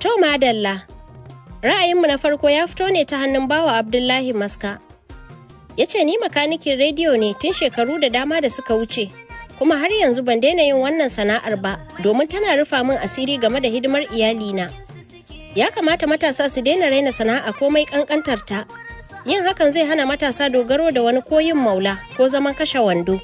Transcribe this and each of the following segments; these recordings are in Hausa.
To madalla, ra'ayinmu na farko ya fito ne ta hannun bawa Abdullahi Maska. Ya ce ni makanikin rediyo ne tun shekaru da dama da suka wuce, kuma har yanzu ban daina yin wannan sana'ar ba domin tana rufa min asiri game da hidimar iyalina. Ya kamata matasa su daina raina sana'a komai kankantar ta. Yin hakan zai hana matasa dogaro da wani koyin maula ko zaman kashe wando.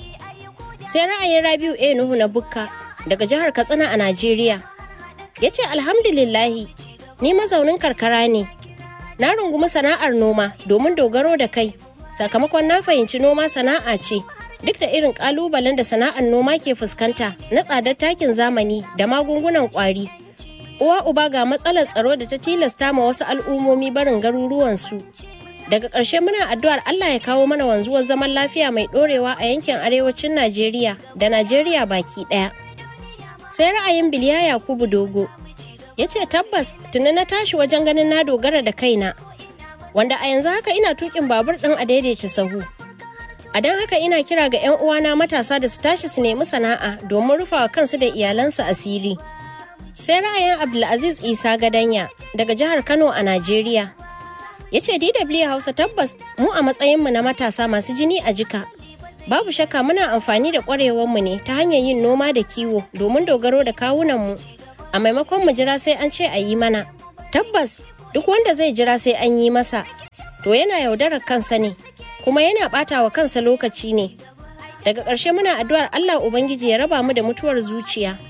Sai ra'ayin Rabiu A Nuhu na Bukka daga jihar Katsina a Najeriya. Ya ce alhamdulillahi ni mazaunin karkara ne. Na rungumi sana'ar noma domin dogaro da kai. Sakamakon na fahimci noma sana'a ce duk da irin kalubalen da sana'ar noma ke fuskanta na tsadar takin zamani da magungunan kwari. Uwa uba ga matsalar tsaro da ta tilasta ma wasu al'ummomi barin garuruwansu. Daga ƙarshe muna addu'ar Allah ya kawo mana wanzuwar zaman lafiya mai ɗorewa a yankin arewacin Najeriya da Najeriya baki ɗaya. Sai ra'ayin Biliya Yakubu Dogo ya ce tabbas tuni na tashi wajen ganin na dogara da kaina wanda a yanzu haka ina tukin babur ɗin a daidaita sahu. A don haka ina kira ga 'yan uwana matasa da su tashi su nemi sana'a domin rufawa kansu da iyalansu asiri. Sai ra'ayin Abdulaziz Isa Gadanya daga jihar Kano a Najeriya. Ya ce DW Hausa tabbas mu a matsayinmu na matasa masu jini a jika. Babu shakka muna amfani da ƙwarewarmu ne ta hanyar yin noma da kiwo domin dogaro da kawunanmu. A maimakon mu jira sai an ce a yi mana. Tabbas duk wanda zai jira sai an yi masa. To yana yaudarar kansa ne, kuma yana ɓata wa kansa lokaci ne. Daga ƙarshe muna addu'ar Allah Ubangiji ya raba mu da mutuwar zuciya.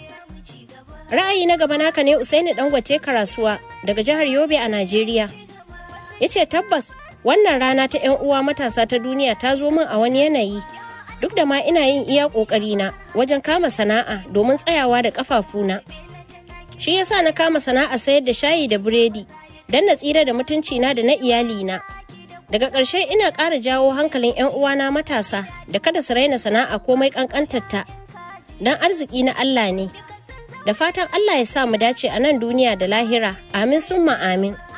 Ra'ayi na gaba naka ne Usaini Dangote Karasuwa daga jihar Yobe a Najeriya. Ya ce tabbas wannan rana ta 'yan uwa matasa ta duniya ta zo min a wani yanayi. Duk da ma ina yin iya ƙoƙarina wajen kama sana'a domin tsayawa da ƙafafuna. Shi yasa na kama sana'a sayar da shayi da biredi don na tsira da mutuncina da na iyalina. Daga ƙarshe ina ƙara jawo hankalin 'yan uwana matasa da kada su raina sana'a komai ƙanƙantarta. Don arziki na Allah ne. Da fatan Allah ya sa mu dace a nan duniya da lahira. Amin summa amin.